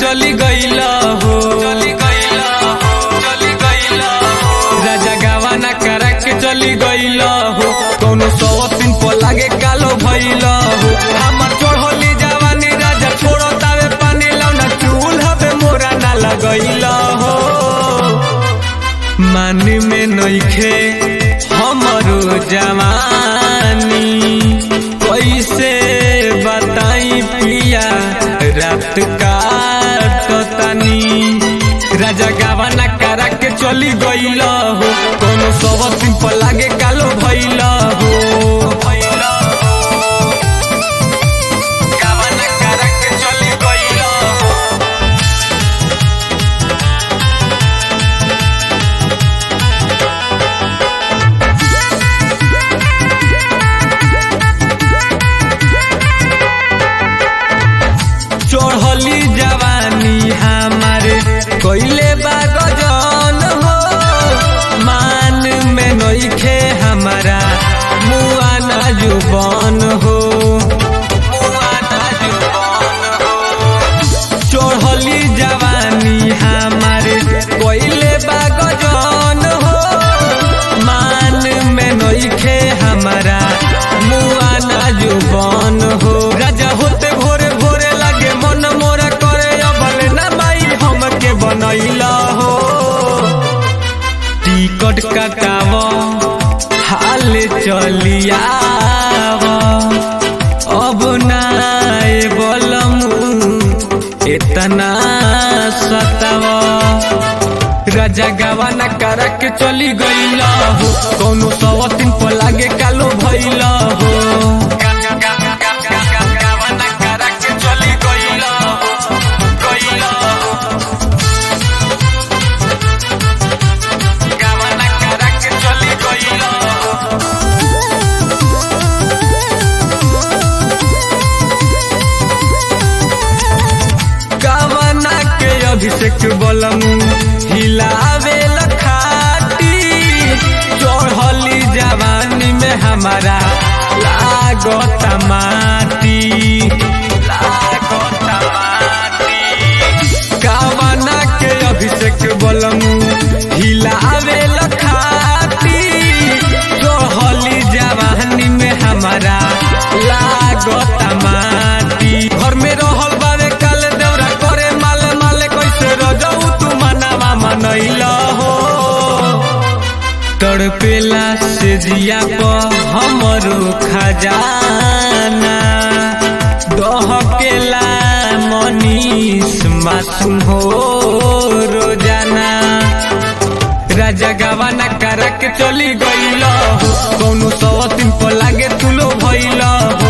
चली गईला हो चली गईला हो चली गईला हो राजा गावाना करा के चली गईला हो कौनो सौ दिन पर लागे कालो भइला हो हमर चढ़ली जवानी राजा छोड़ो तावे पानी लौना चूल हवे मोरा ना लगईला हो मान में नइखे हमरो जवानी कैसे बताई पिया रात काटतानी राजा गावाना करा के चली गईल हो कोनो सब दिन पर लागे कालो भइल हो गावाना करा के चली गईल हो चढ़ली जवानी हमारे कोइले बागजन हो मान में नइखे हमारा मुआ ना जुबान हो मुआ ना जुबान हो चढ़ली जवानी हमारे कोइले बागजन हो मान में नइखे हमारा मुआ ना जुबान हो राजा होते भोरे भोरे लगे मन मोरा करे अबल ना माई हमके बनैला हो टिकट कटाव हाल चलियाव अब नाए बलम इतना सताव राजा गावाना करा के चली गईला हो कौनो सौ दिन पर लागे कालो भइला हो गावाना करा के चली गईला हो गईला हो गावाना करा के चली गईला हो गावना के अभिषेक बलम हिलावे लखाटी चढ़ली जवानी में हमारा लागत माटी लागत माटी गावना के अभिषेक बलम हिलावे लखाटी चढ़ली जवानी में हमारा लागत माटी घर में रहल बावे काल देवरा करे माले माले कैसे रजऊ तू मनावा मनैला हो तड़पेला से जिया पर हमरो खजाना दहकेला मनीष मासूम हो रोजाना राजा गावाना करा के चली गईल हो कौनो सौ दिन पर लागे तुलो भइल हो